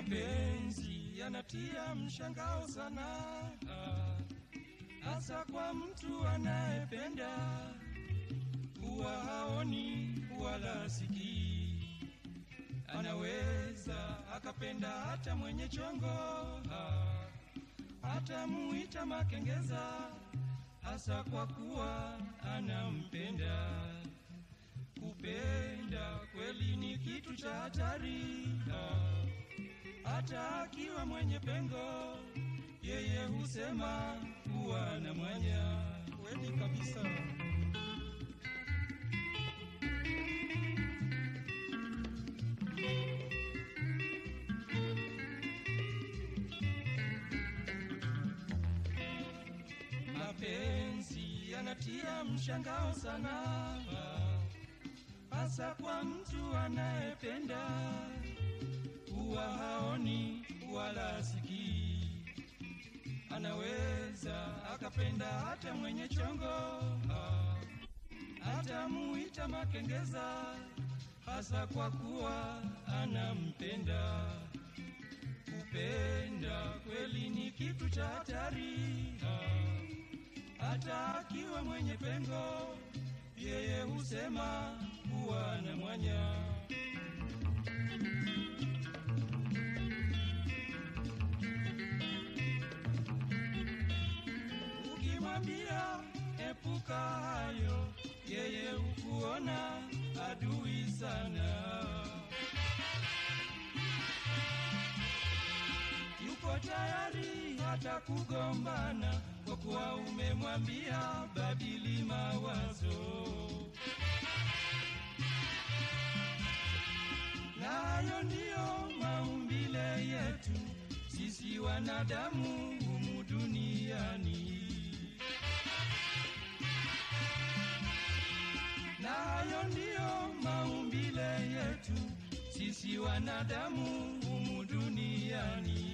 Mapenzi yanatia mshangao sana, hasa kwa mtu anayependa, huwa haoni wala sikii. Anaweza akapenda hata mwenye chongo, hata muita makengeza, hasa kwa kuwa anampenda. Kupenda kweli ni kitu cha hatari, hata akiwa mwenye pengo, yeye husema kuwa na mwanya. Kweli kabisa. Mapenzi yanatia mshangao sana, hasa kwa mtu anayependa, huwa haoni wala sikii. Anaweza akapenda hata mwenye chongo, hata muita makengeza, hasa kwa kuwa anampenda. Kupenda kweli ni kitu cha hatari, hata akiwa mwenye pengo, yeye husema kuwa na mwanya. Ukimwambia epuka hayo, yeye hukuona adui sana. yuko tayari hata kugombana kwa kuwa umemwambia badili mawazo. Na hayo ndiyo maumbile yetu sisi wanadamu humu duniani. Na hayo ndiyo maumbile yetu sisi wanadamu humu duniani.